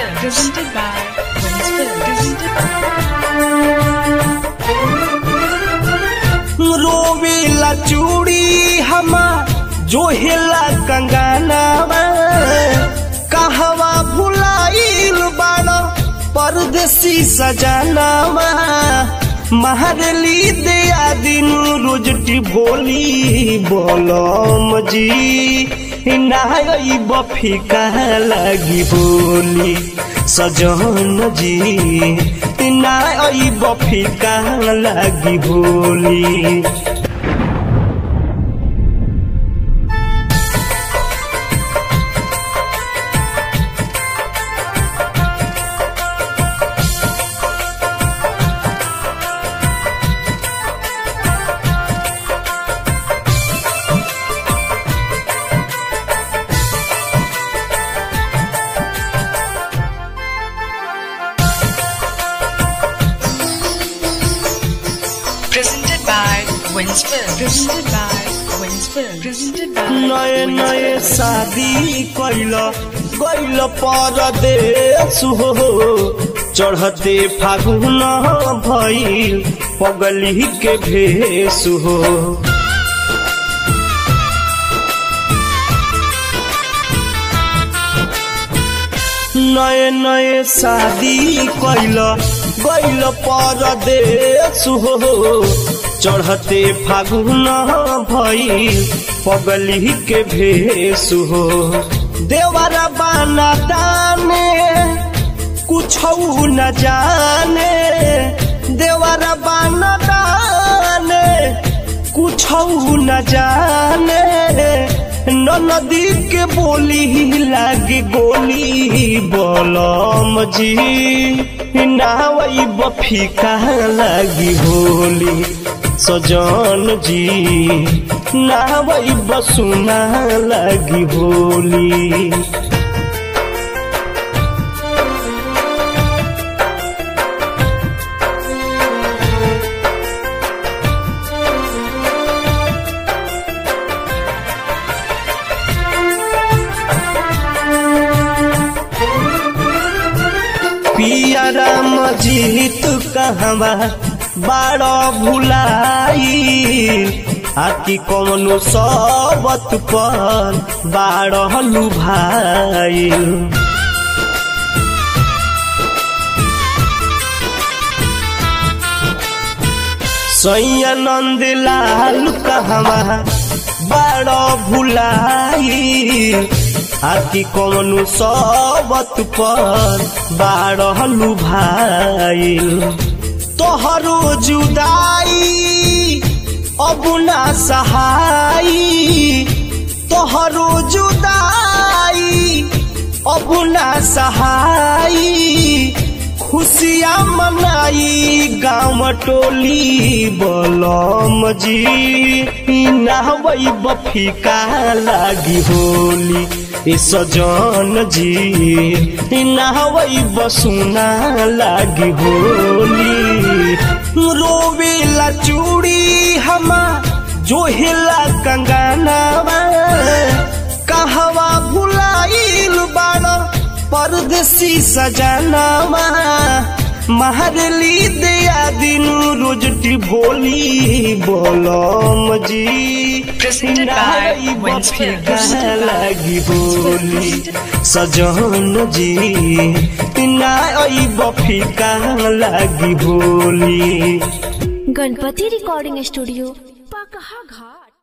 Presented by Wins Films. Presented रोवेला चूड़ी हमा जोहेला कंगानावा कहवा भुलाइल बाड़ा परदेसी सजानावा महरली दया दिन रोजटी भोली बोलम जी नाई बफी कहा लगी बोली सजन जी नाई बफी कहा लगी बोली Presented by Wins Films. Presented by Wins Films. Presented by नए नए शादी कैल गैल परदेश हो चढ़ते फागुन भइल पगली के भेष हो नए नए शादी कैल गैल परदेश हो चढ़ते फागुन भइल पगली के भेष हो देवरा बाना दाने कुछ न जाने देवरा बाना दाने कुछ न जाने नदी के बोली लागे गोली बोलम जी नावई बफी कहाँ लागी होली सजन जी नावई बसुना लागी होली पिया राम जीत कहवा बाड़ भुलाई आती कौनो सबत पर बाड़ लुभाई सैया नंद लाल कहवा बाड़ भुलाई आती कौनो सबत पर बारहलु भाईल तोहरो जुदाई अब ना सहाई तोहरो जुदाई अब ना सहाई खुशियाँ मनाई गाँव टोली बोलम जी नहवई बफी का लागी होली ए सजन जी नहवई बसुना लागी होली रोवेला चूड़ी हमा जोहेला कंगानावा कहवा भुलाइल बाड़ा परदेसी सजनावा महरली दया दिन रोजटी भोली बोलम जी Presented by नाई Wins बफी Films. कहाँ लागी बोली सजन जी नाई बफी कहाँ लागी बोली गणपति रिकॉर्डिंग स्टूडियो पकहा घाट